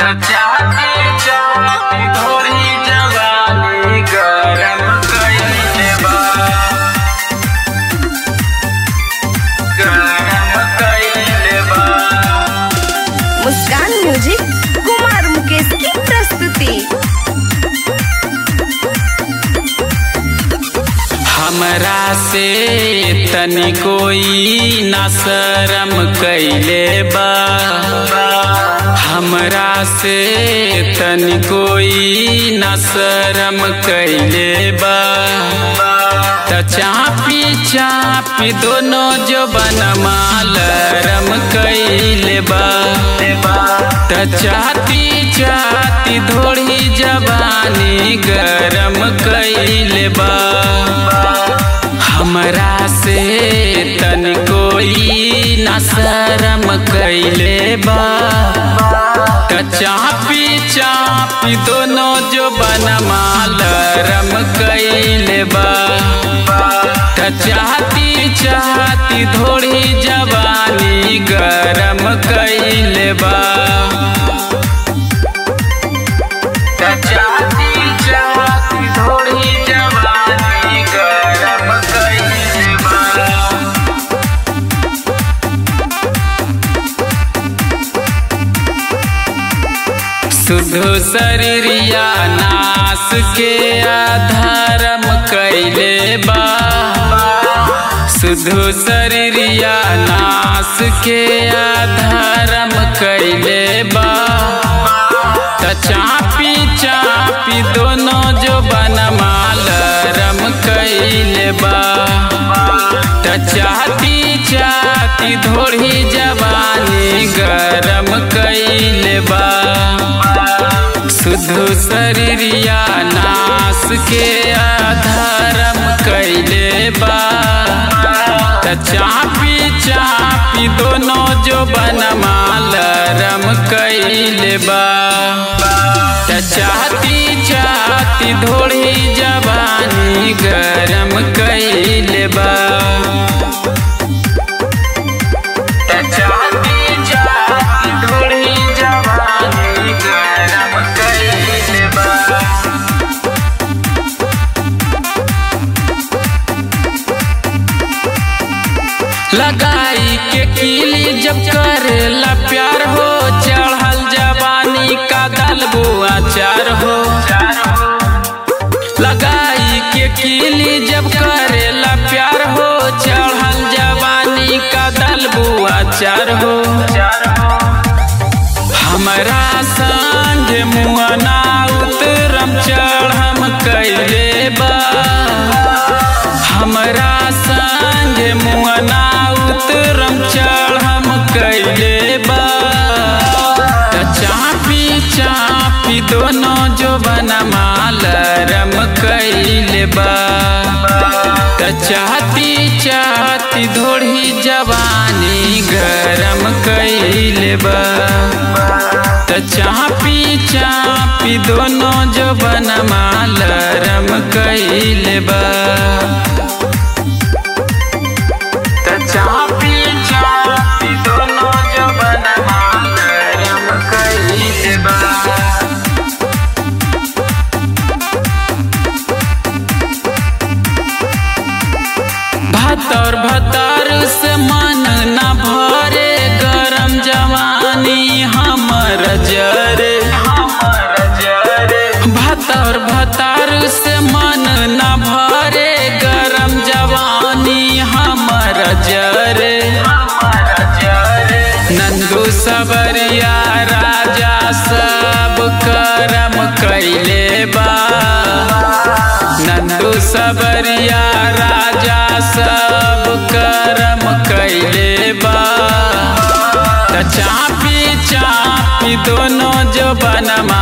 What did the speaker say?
चाहती चाहती थोड़ी जवानी गरम कइले बा गरम कइले बा मुस्कान म्यूजिक कुमार मुकेश की प्रस्तुति हमरा से तनी कोई ना शरम कैले बा हमरा से तनी कोई ना शरम कैले बा त चापी चापी दोनों जो बनमा लरम कैले बा त चाहती चाहती धोड़ी जवानी गरम कैले बा हमरा से तन कोई न शरम कैले बा त चापी चापी दोनों जो बनमा लरम कैले बा त चाहती चाहती थोड़ी जवानी गरम कैले बा त चाहती चाहती थोड़ी जवानी गरम कैले बा शुद्ध शरीरिया नाश के आधारम कैले बा शुद्ध शरीरिया नाश के आधारम कैले बा त चापी चापी दोनों जो बनमा लरम कैले बा त चाहती चाहती धोड़ी जवानी गरम कैले बा शुद्ध शरीरिया नाश के आधारम कैले बा त चापी चापी दोनों जो बनमा लरम कैले बा त चाहती चाहती धोड़ी जवानी गरम कैले बा त चाहती चाहती थोड़ी जवानी गरम कैले बा लगाई के कीली जब करेला प्यार हो चढ़ल जवानी का दलबो अचार हो लगाई के कीली जब करेला प्यार हो चढ़ल जवानी का दलबो अचार हो हमरा संग मुआना उतरम चढ़म कैले बा हमरा संग मुआना उतरम चढ़म कैले बा त चापी चापी दोनों जो बनमा लरम कैले बा त चाहती चाहती धोड़ी जवानी गरम कैले बा त चापी चापी दोनों जो बनमा लरम कैले बा त चापी चापी दोनों जो बनमा लरम कैले बा भतर भतर से मन न भरे गरम जवानी हमर जरे भतर भतर से मन न भरे गरम जवानी हमर जरे नंदू सबरिया राजा सब करम कैले बा नंदू सबरिया राजा सब करम कैले बा त चापी चापी दोनों जो बनमा